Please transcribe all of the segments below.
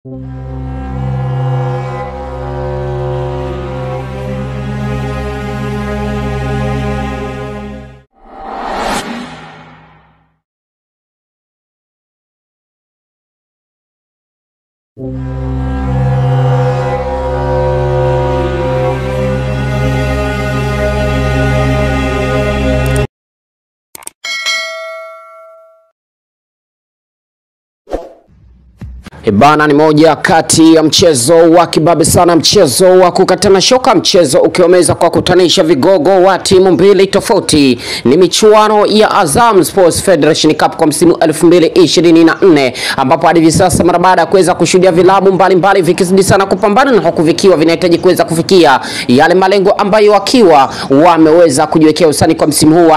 Ibana ni moja kati ya mchezo wa kibabe sana, mchezo wa kukatana shoka, mchezo ukiomeza kwa kutanisha vigogo wa timu mbili tofauti. Ni michuano ya Azam Sports Federation Cup kwa msimu 2024 ambapo hadi hivi sasa mara baada ya kuweza kushuhudia vilabu mbalimbali vikizidi sana kupambana na huku vikiwa vinahitaji kuweza kufikia yale malengo ambayo wakiwa wameweza kujiwekea usani kwa msimu huu wa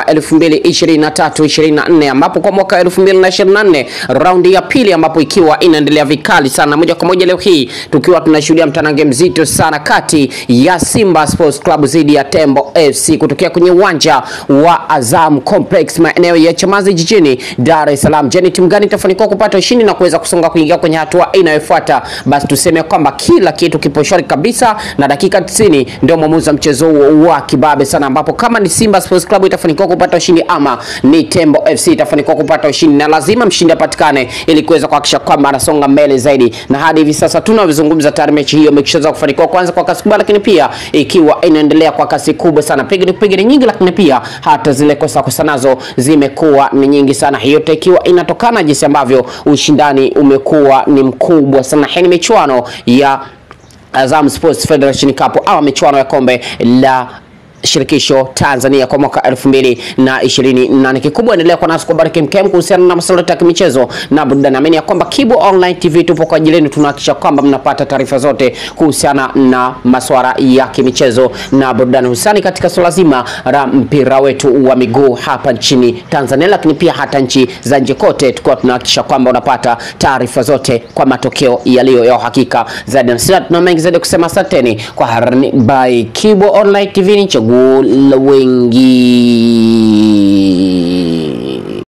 2023-24 ambapo kwa mwaka 2024 raundi ya pili ambapo ikiwa inaendelea vikali sana moja kwa moja leo hii tukiwa tunashuhudia mtanange mzito sana kati ya Simba Sports Club dhidi ya Tembo FC kutokea kwenye uwanja wa Azam Complex maeneo ya Chamazi jijini Dar es Salaam. Je, ni timu gani itafanikiwa kupata ushindi na kuweza kusonga kuingia kwenye hatua inayofuata? Basi tuseme kwamba kila kitu kipo shwari kabisa, na dakika 90 ndio mwamuzi wa mchezo huo wa kibabe sana, ambapo kama ni Simba Sports Club itafanikiwa kupata ushindi ama ni Tembo FC itafanikiwa kupata ushindi, na lazima mshindi apatikane ili kuweza kuhakikisha kwamba anasonga mbele zaidi. Na hadi hivi sasa tunavyozungumza, tayari mechi hiyo imeshaweza kufanikiwa kwanza kwa kasi kubwa, lakini pia ikiwa inaendelea kwa kasi kubwa sana, pigani pigani nyingi, lakini pia hata zile kosa kosa nazo zimekuwa ni nyingi sana. Hiyo yote ikiwa inatokana jinsi ambavyo ushindani umekuwa ni mkubwa sana. Hii ni michuano ya Azam Sports Federation Cup au michuano ya kombe la shirikisho Tanzania kwa mwaka 2028. Kikubwa endelea kwa nasi kwa Baraka MKM kuhusiana na masuala ya kimichezo na burudani. Naamini ya kwamba Kibo Online TV tupo kwa ajili yenu, tunahakikisha kwamba mnapata taarifa zote kuhusiana na masuala ya kimichezo na burudani, hususani katika suala zima la mpira wetu wa miguu hapa nchini Tanzania, lakini pia hata nchi za nje kote, tukiwa tunahakikisha kwamba unapata taarifa zote kwa matokeo yaliyo ya uhakika zaidi. Na sisi tuna mengi zaidi kusema, asanteni kwa harani by Kibo Online TV ni chaguo la wengi.